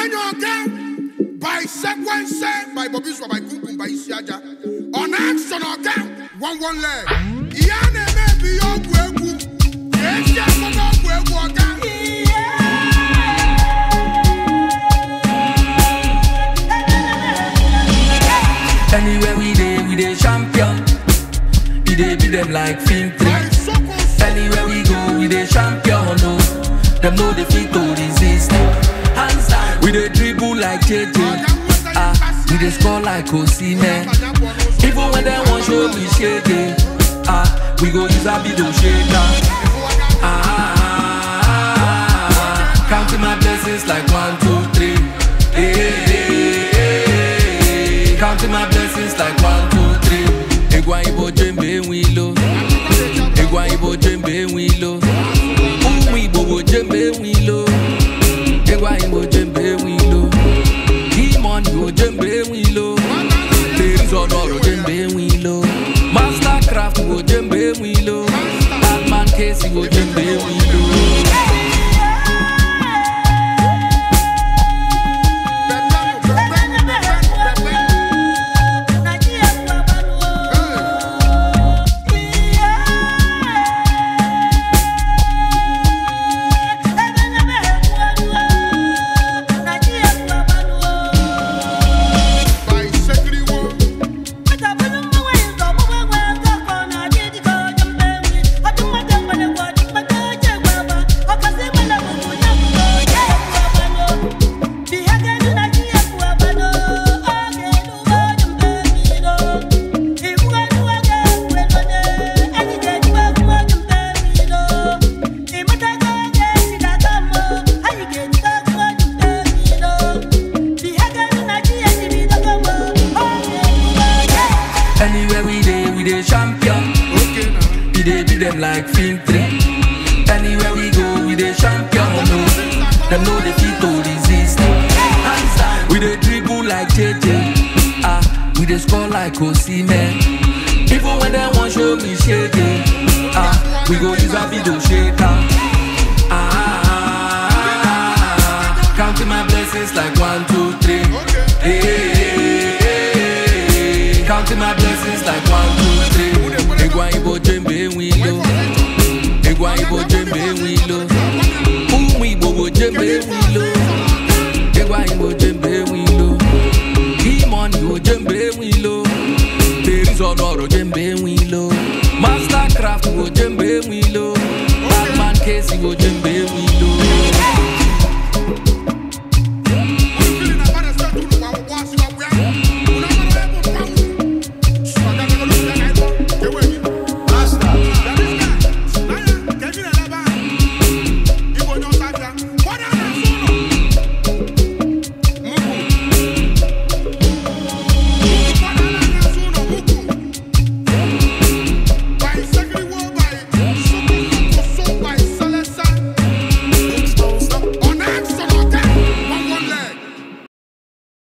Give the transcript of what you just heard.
Onanya Oga by Sequence by Bobby Swa by Kukum by Isiaja. On action Oga, one one leg. Iyane maybe your gwegu. Yes, yes, one gwegu Oga. Anywhere we dey, we dey champion. We dey beat them like film three. By Soko Anywhere we go, we dey champion. No, them no dey fit to resist. Hands down, we dey dribble like JJ. Ah, we dey score like Osimhen. Even when they want show me shake ah, we go use a video shaker. Ah, counting my blessings like one, two, three. Hey, hey, hey, hey. Counting my blessings like one, two, three. Egwa ibo jembe wilo. Egwa ibo jembe wilo. Umu ibo bo jembe wilo. Egwa ibo jembe wilo. Demon ibo jembe wilo. Ladies on oro jembe wilo. Mastercraft ibo jembe wilo. Batman case ibo jembe wilo. by Sekriwo. Anywhere we dey, we dey champion. Okay now. We dey beat them like film three. Anywhere we go, we dey champion. No, them know they fit to resist. Hands down, we dey dribble like JJ. Ah, we dey score like Osimhen. Even when they want show me shake ah, we go use a video shaker. Ah, counting my blessings like one, two, three. Hey, hey, hey, hey. counting my blessings like one, two, three. Egwa ibo jembe wilo. Egwa ibo jembe wilo. Umu ibo bo jembe wilo.